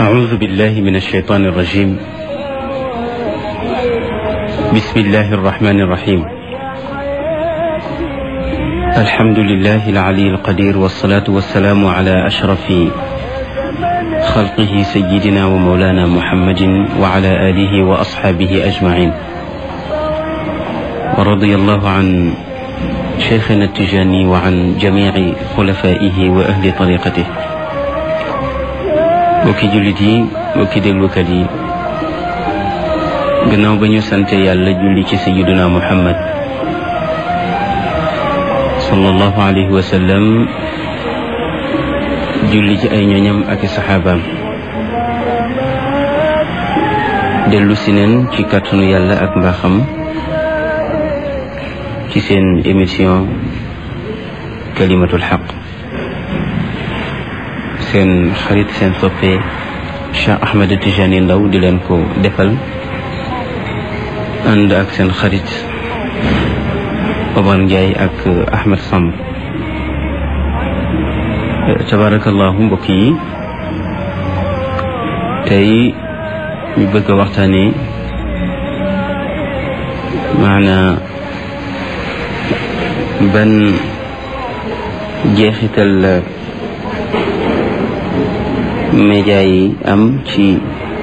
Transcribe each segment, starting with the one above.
أعوذ بالله من الشيطان الرجيم بسم الله الرحمن الرحيم الحمد لله العلي القدير والصلاة والسلام على أشرف خلقه سيدنا ومولانا محمد وعلى آله وأصحابه أجمعين ورضي الله عن شيخنا التجاني وعن جميع خلفائه وأهل طريقته mbokki jullit yi mbokki déglukat yi gannaaw ba ñu sante yàlla julli ci sayiduna muhammad sallallahu alayhi wa sallam julli ci ay ñoñam ak i saxaabaam dellu si neen ci kàttanu yàlla ak mbaaxam ci seen émission kalimatul xaq seen xarit seen soppe Cheikh Ahmed Tijani Ndaw di leen ko defal ànd ak seen xarit Omar Ndiaye ak Ahmed Samb tabarakallahu mbokk yi tey ñu bëgg a waxtaane maana ban jeexital la média yi am ci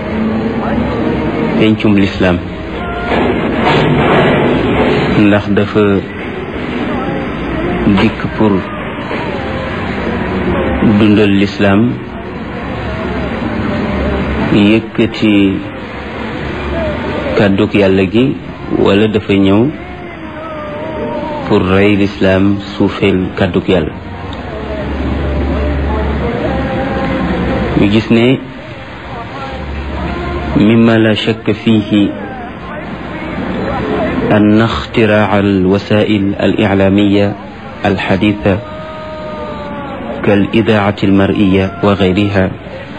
pencum lislaam ndax dafa dikk pour dundal lislaam yëkkati kàddug yàlla gi wala dafa ñëw pour rey lislaam suufeel kàddug yàlla ñu gis ne mima la shakk fihi أن اختراع الوسائل الإعلامية الحديثة كالإذاعة المرئية وغيرها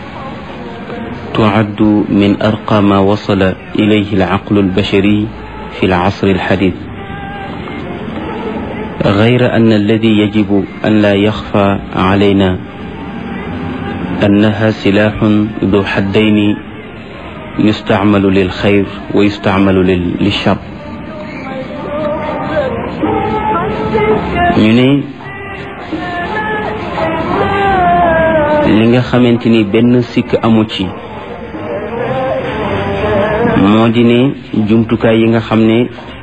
تعد من أرقى ما وصل إليه العقل البشري في العصر الحديث غير أن الذي يجب أن لا يخفى علينا أنها سلاح ذو حدين يستعمل للخير ويستعمل للشر ñu ne li nga xamante ni benn sikk amu ci moo di ne jumtukaay yi nga xam ne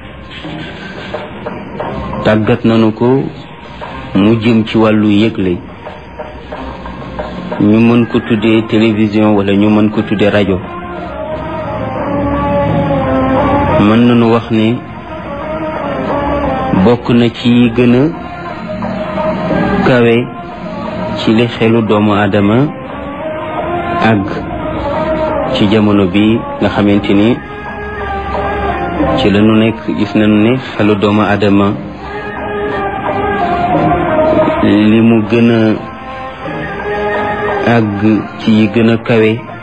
tàggat nañu ko mu jëm ci wàllu yëgle ñu mën ko tuddee télévision wala ñu mën ko tuddee rajo mën nañu wax ne bokk na ci gën a kawe ci li xelu doomu aadama ak ci jamono bi nga xamante ni ci la ñu nekk gis nañu ne xelu doomu aadama li mu gën a àgg ci yi gën a kawe